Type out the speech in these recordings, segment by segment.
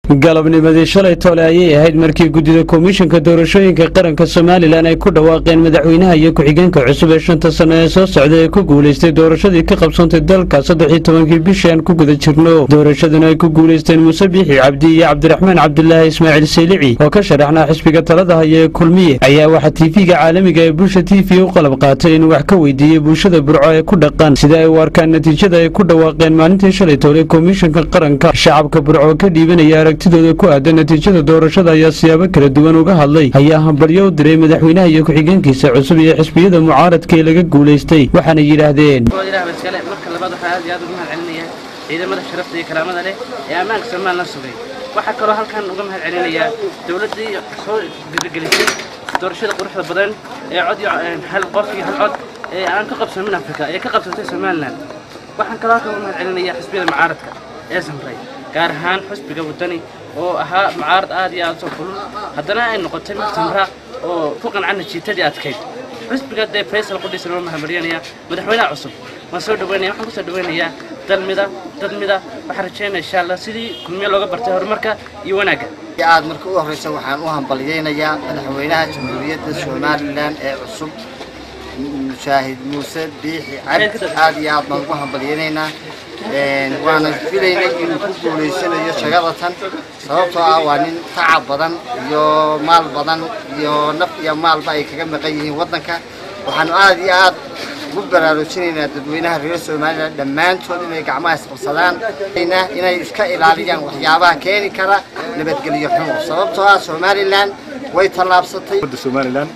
galabnimadii shalay tole ayay ahayd markii guddida komishanka doorashooyinka qaranka somalilan ay ku dhawaaqeen madaxweynaha iyo ku-xigeenka cusub ee shanta sanno ee soo socda ee ku guulaystay doorashadii ka qabsantay dalka saddexii tobankii bishii aan ku guda jirno doorashaduna ay ku guulaysteen muuse biixi cabdi iyo cabdiraxmaan cabdulaahi ismaaciil saylici oo ka sharaxnaa xisbiga talada haya ee kulmiye ayaa waxaa tiifiga caalamiga ee bulsha t v u qalab qaatay inuu wax ka weydiiyey bulshada burco ee ku dhaqan sida ay u arkaan natiijada ay ku dhawaaqeen maalintii shalay tole komishanka qaranka shacabka burco ka dhiibanaya aragtidooda ku aadan natiijada doorashada ayaa siyaabo kala duwan uga hadlay ayaa hambalyo u diray madaxweynaha iyo ku-xigeenkiisa cusub iyo xisbiyada mucaaradka ee laga guulaystay waxaana yidhaahdeen marka labaad waxaa aad iyo aad uga mahad celinaya ciidamada sharafta iyo karaamada leh ee ammaanka somalilan sugay waxaa kaloo halkan uga mahad celinayaa dowladdii soo gadagelisay doorashada quruxda badan ee cod iyo hal qof iyo hal cod ee aan ka qabsamin afrika ee ka qabsatay somalilan waxaan kaloo halkan uga mahad celinayaa xisbiyada mucaaradka ee samray gaar ahaan xisbiga waddani oo ahaa mucaarad aad iyo aad u soo kulul haddana ay noqotay mid samra oo ku qanca natiijadii adkayd xisbiga dee faysal qudhiisa loo mahadmaryanaya madaxweynaha cusub waan soo dhaweynaya waxaan ku soo dhaweynayaa dalmida dadmida waxaan rajeynaya insha allah sidii kulmiye looga bartay horumarka iyo wanaagga aad marka u horreysa waxaan u hambalyaynayaa madaxweynaha jamhuuriyadda somalilan ee cusub mushaahid muuse biixi cabdi aad iyo aad baan ugu hambalyaynaynaa waana filaynay inuu ku guulaysanayo shagada tan sababtoo ah waa nin tacab badan iyo maal badan iyo naf iyo maalba ay kaga maqan yihiin waddanka waxaanu aad iyo aad ugu baraarujinaynaa dadweynaha reer somalilan dhammaantood inay gacmaha isqabsadaan inay iska ilaaliyaan waxyaabaha keeni kara nabadgelyo xumo sababtoo ah somalilan way tallaabsatay somalilan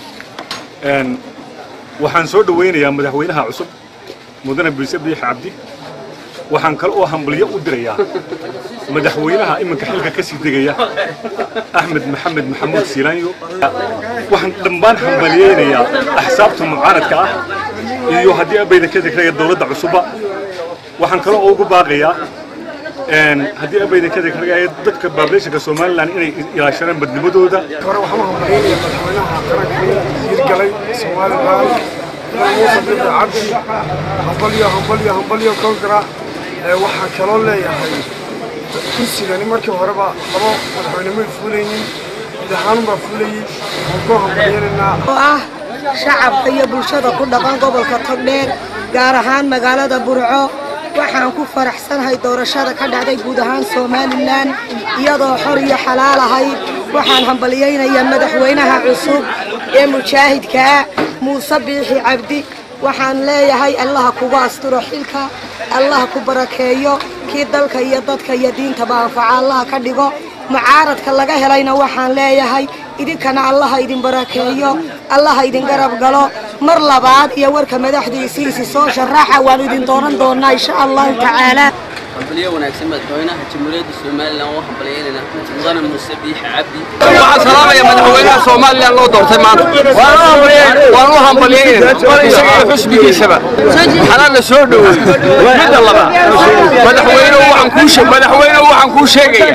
waxaan soo dhawaynayaa madaxweynaha cusub mudane biise biixi cabdi waxaan kale oo hambalyo u dirayaa madaxweynaha iminka xilka ka sii degaya axmed maxamed maxamuud siilaanyo waxaan dhammaan hambalyaynayaa axsaabta mucaaradka ah iyo haddii abayda ka degraya dowladda cusubba waxaan kale oo ugu baaqayaa haddii abayda ka degraya dadka baableeshanka somalilan inay ilaashadaan badnimadooda hore waxaan u hambalyaynaya madaxweynaha qaranka hirgalay somalilan muuse biixi cabdi hambalyo hambalyo hambalyo kongara waxaan kaloo leeyahay kursigani markii horeba labo madaxweyne may fuulaynin mid ahaan baa fuulayey waan ku hambalyaynaynaa oo ah shacabka iyo bulshada ku dhaqan gobolka togdheer gaar ahaan magaalada burco waxaan ku faraxsanahay doorashada ka dhacday guud ahaan somalilan iyadoo xor iyo xalaal ahayd waxaan hambalyaynayaa madaxweynaha cusub ee mujaahidkaa muuse biixi cabdi waxaan leeyahay allaha kugu asturo xilka allaha ku barakeeyo kii dalka iyo dadka iyo diintaba anfaca allaha ka dhigo mucaaradka laga helayna waxaan leeyahay idinkana allaha idin barakeeyo allaha idin garab galo mar labaad iyo warka madaxdiisiisi soo sharaxa waanu idin dooran doonaa insha allahu tacaala hambalyo wanaagsan madaxweynaha jamhuuriyadda somalilan oo hambalyaynayna mudane muuse biixi cabdi waxaan salaamaya madaxweynaha somalilan loo doortay maanta waan u hambalyaynayna isaga iyo xusbigiisaba xalaalla soo dhoweey midda labaad madaxweynuhu waxaan kuu madaxweynuhu waxaan kuu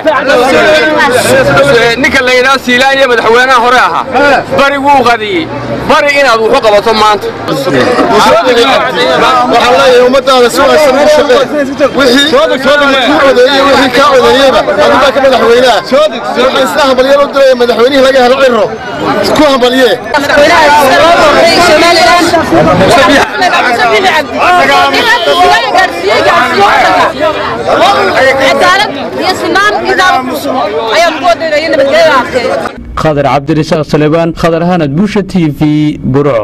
sheegaya ninka la yidhaha siilaaniya madaxweynaha hore ahaa bari wuu qadiyey bari inaad wuxu qabato maanta waxaan leeyahay ummadaada si wanaagsan u shaqee wixii ku codeeyey wixii kaa codeeyeyba adigaa ka madaxweynaha waxaan isla hambalyo u diraya madaxweynihii laga helo ciro ku hambalye khadar cabdirisaaq salebaan khadar hanad busha t v burco